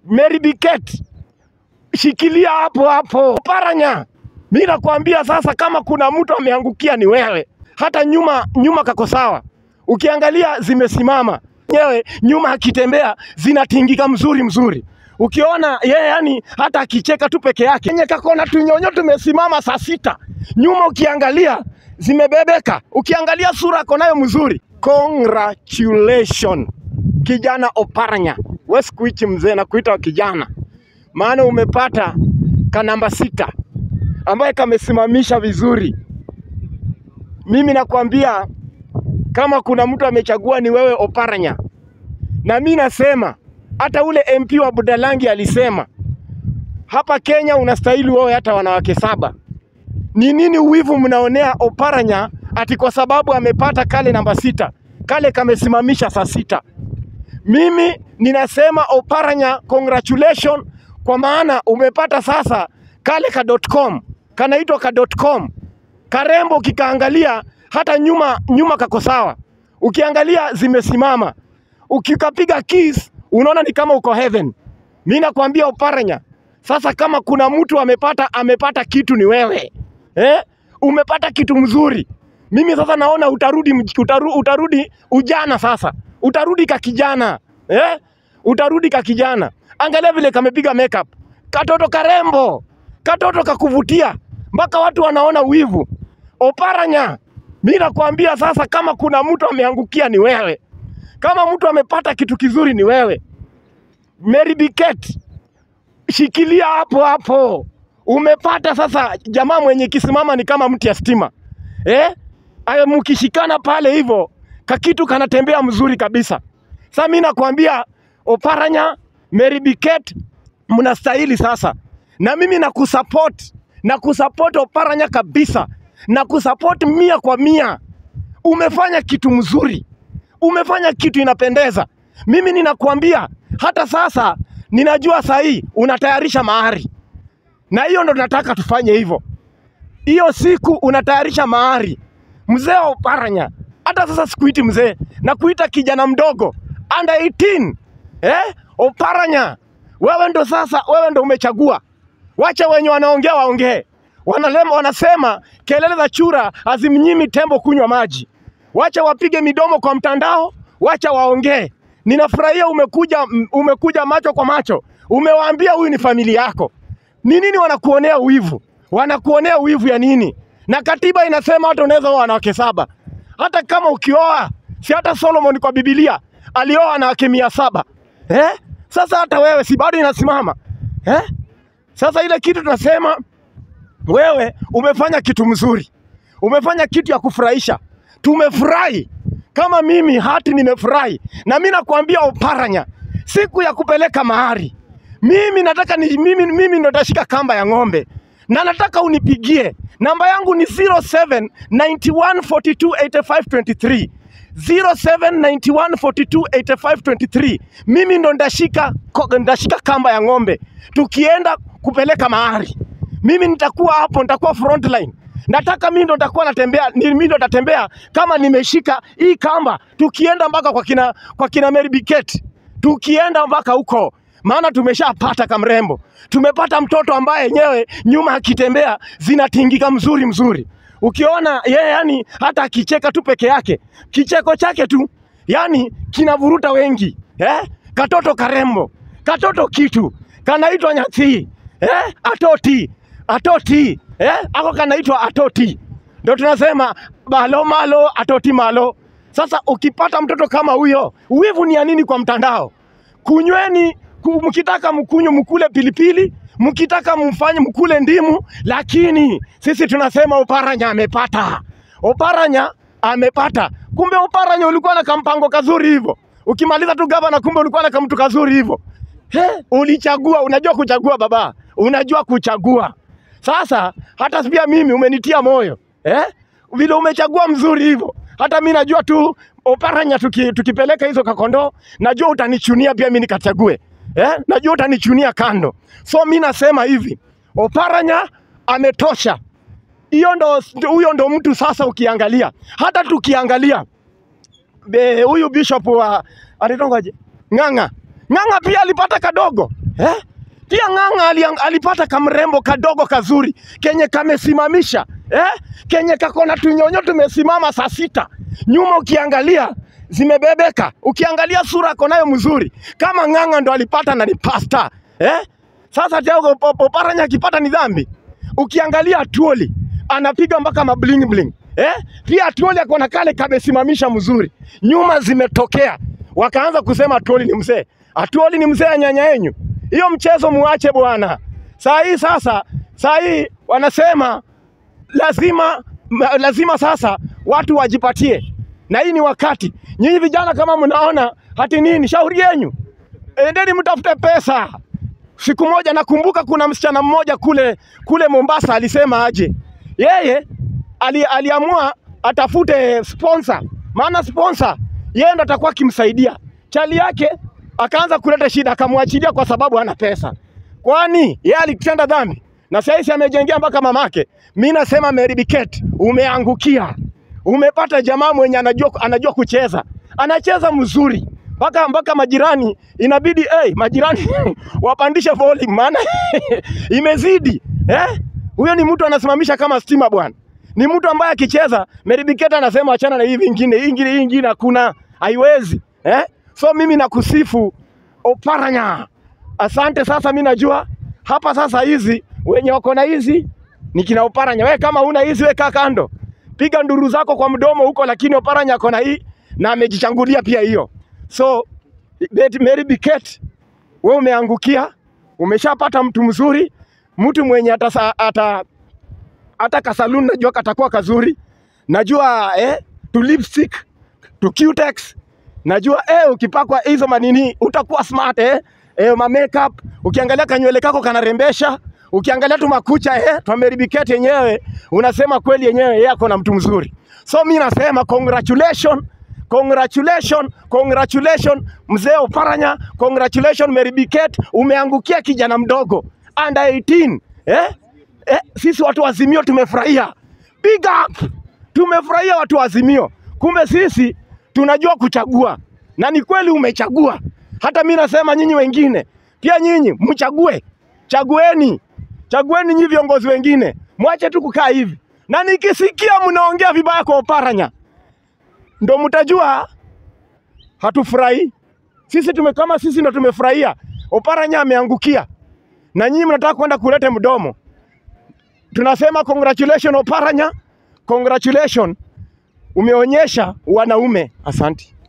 Mary Biket, shikilia hapo hapo. Oparanya, mi nakwambia sasa, kama kuna mtu ameangukia ni wewe. Hata nyuma nyuma kako sawa, ukiangalia zimesimama nyewe, nyuma akitembea zinatingika mzuri mzuri. Ukiona yeye yani hata akicheka tu peke yake, yenye kakona tunyonyo tumesimama saa sita, nyuma ukiangalia zimebebeka, ukiangalia sura ako nayo mzuri. Congratulations kijana Oparanya, we sikuichi mzee na kuita kijana, maana umepata ka namba sita ambaye kamesimamisha vizuri. Mimi nakwambia kama kuna mtu amechagua ni wewe Oparanya, na mi nasema hata ule MP wa Budalangi alisema hapa Kenya unastahili wewe hata wanawake saba. Ni nini uwivu mnaonea Oparanya ati kwa sababu amepata kale namba sita, kale kamesimamisha saa sita? Mimi ninasema Oparanya, congratulation kwa maana umepata sasa kale ka .com kanaitwa ka .com karembo, kikaangalia hata nyuma nyuma kako sawa, ukiangalia zimesimama, ukikapiga kiss unaona ni kama uko heaven. Mi nakwambia Oparanya, sasa kama kuna mtu amepata amepata kitu ni wewe eh? Umepata kitu mzuri. Mimi sasa naona utarudi, mj- utaru, utarudi ujana sasa, utarudi ka kijana eh? Utarudi ka kijana. Angalia vile kamepiga makeup, katoto karembo, katoto kakuvutia, mpaka watu wanaona wivu. Oparanya, mi nakwambia sasa, kama kuna mtu ameangukia ni wewe, kama mtu amepata kitu kizuri ni wewe. Mary Biket, shikilia hapo hapo. Umepata sasa jamaa mwenye kisimama ni kama mti ya stima eh? Ayo mkishikana pale hivyo kakitu kanatembea mzuri kabisa. Sasa mimi nakwambia Oparanya, Mary Biket, mnastahili sasa, na mimi nakusupport na kusupport Oparanya kabisa, na kusupport mia kwa mia. Umefanya kitu mzuri, umefanya kitu inapendeza. Mimi ninakwambia hata sasa, ninajua saa hii unatayarisha mahari, na hiyo ndo nataka tufanye hivyo. Hiyo siku unatayarisha mahari, mzee wa Oparanya. Hata sasa sikuiti mzee, na kuita kijana mdogo under 18 eh? Oparanya, wewe ndo sasa, wewe ndo umechagua. Wacha wenye wanaongea waongee, wanalema, wanasema kelele za chura hazimnyimi tembo kunywa maji. Wacha wapige midomo kwa mtandao, wacha waongee. Ninafurahia umekuja, m- umekuja macho kwa macho, umewaambia huyu ni familia yako. Ni nini wanakuonea wivu? Wanakuonea wivu ya nini? Na katiba inasema hata unaweza oa wanawake saba. Hata kama ukioa, si hata Solomon kwa Biblia alioa wanawake mia saba eh? Sasa hata wewe si bado inasimama eh? Sasa ile kitu tunasema wewe umefanya kitu mzuri, umefanya kitu ya kufurahisha, tumefurahi. Kama mimi hati nimefurahi, na mimi nakwambia Oparanya, siku ya kupeleka mahari, mimi nataka ni, mimi, mimi ndo nitashika kamba ya ng'ombe na nataka unipigie namba yangu ni 0791428523 0791428523 mimi ndo ndashika ko- ndashika kamba ya ng'ombe tukienda kupeleka mahari mimi nitakuwa hapo nitakuwa frontline nataka mimi ndo nitakuwa natembea ni mimi ndo nitatembea kama nimeshika hii kamba tukienda mpaka kwa kina kwa kina Mary Biket tukienda mpaka huko maana tumeshapata kamrembo, tumepata mtoto ambaye yenyewe nyuma akitembea zinatingika mzuri mzuri. Ukiona yeye yani hata akicheka tu peke yake, kicheko chake tu yani kinavuruta wengi eh? Katoto karembo, katoto kitu kanaitwa Nyathi eh? Atoti, atoti eh? Ako kanaitwa atoti, ndio tunasema balo malo atoti malo. Sasa ukipata mtoto kama huyo, wivu ni ya nini kwa mtandao? kunyweni ku- mkitaka mkunywe mkule pilipili mkitaka mfanye mkule ndimu lakini sisi tunasema oparanya amepata oparanya amepata kumbe oparanya ulikuwa na kampango kazuri hivyo ukimaliza tu gavana kumbe ulikuwa na kamtu kazuri hivyo He, ulichagua unajua kuchagua baba unajua kuchagua sasa hata pia mimi umenitia moyo eh? vile umechagua mzuri hivyo hata mi najua tu oparanya tuki, tukipeleka hizo kakondoo najua utanichunia pia mi nikachague eh? najua utanichunia kando so mi nasema hivi oparanya ametosha hiyo ndo huyo ndo mtu sasa ukiangalia hata tukiangalia be- huyu bishop wa anaitwangaje Ng'ang'a Ng'ang'a pia alipata kadogo eh? Pia Ng'ang'a ali, alipata kamrembo kadogo kazuri kenye kamesimamisha eh? kenye kako na tunyonyo tumesimama saa sita nyuma, ukiangalia zimebebeka, ukiangalia sura ako nayo mzuri kama Ng'ang'a ndo alipata na ni pasta eh? Sasa Tiago Oparanya akipata ni dhambi. Ukiangalia Atuoli anapiga mpaka mabling bling eh? Pia Atuoli ako na kale kamesimamisha mzuri, nyuma zimetokea, wakaanza kusema Atuoli ni mzee, Atuoli ni mzee ya nyanya yenyu. Hiyo mchezo muache bwana. Saa hii sasa, saa hii wanasema lazima ma- lazima sasa watu wajipatie, na hii ni wakati. Nyinyi vijana kama mnaona hati nini, shauri yenyu, endeni mtafute pesa. Siku moja nakumbuka kuna msichana mmoja kule kule Mombasa alisema aje, yeye ali, aliamua atafute sponsor, maana sponsor yeye ndo atakuwa akimsaidia. Chali yake akaanza kuleta shida, akamwachilia kwa sababu hana pesa. Kwani yeye alitenda dhambi na sasa amejengea mpaka mamake. Mi nasema Mary Biket, umeangukia, umepata jamaa mwenye anajua, anajua kucheza, anacheza mzuri mpaka mpaka majirani inabidi hey, majirani wapandishe volume, maana imezidi eh? Huyo ni mtu anasimamisha kama stima bwana, ni mtu ambaye akicheza Mary Biket anasema achana na hii vingine, hii ingine, hii ingine hakuna, haiwezi eh? So mimi nakusifu Oparanya, asante. Sasa mi najua hapa sasa, hizi wenye wako na hizi ni kina Oparanya. We kama una hizi, we kaa kando, piga nduru zako kwa mdomo huko, lakini Oparanya ako na hii na amejichangulia pia hiyo. So Bet- Mary Biket, we umeangukia, umeshapata mtu mzuri, mtu mwenye atasa, ata, hata kasaluni najua katakuwa kazuri, najua eh, tu lipstick tu cutex najua eh, ukipakwa hizo manini utakuwa smart eh, eh ma makeup ukiangalia kanywele kako kanarembesha, ukiangalia tu makucha eh, tu Mary Biket yenyewe unasema kweli yenyewe yeye ako na mtu mzuri. So mi nasema congratulation Congratulation, congratulation mzee Oparanya, congratulation Mary Biket, umeangukia kijana mdogo under 18 eh? Eh, sisi watu wa Azimio tumefurahia, big up, tumefurahia watu wa Azimio. Kumbe sisi tunajua kuchagua, na ni kweli umechagua. Hata mi nasema nyinyi wengine pia, nyinyi mchague, chagueni, chagueni nyinyi viongozi wengine, mwache tu kukaa hivi, na nikisikia mnaongea vibaya kwa Oparanya ndo mtajua hatufurahi. Sisi tume kama sisi ndo tumefurahia, Oparanya ameangukia, na nyinyi mnataka kwenda kulete mdomo. Tunasema congratulation Oparanya, congratulation, umeonyesha wanaume. Asanti.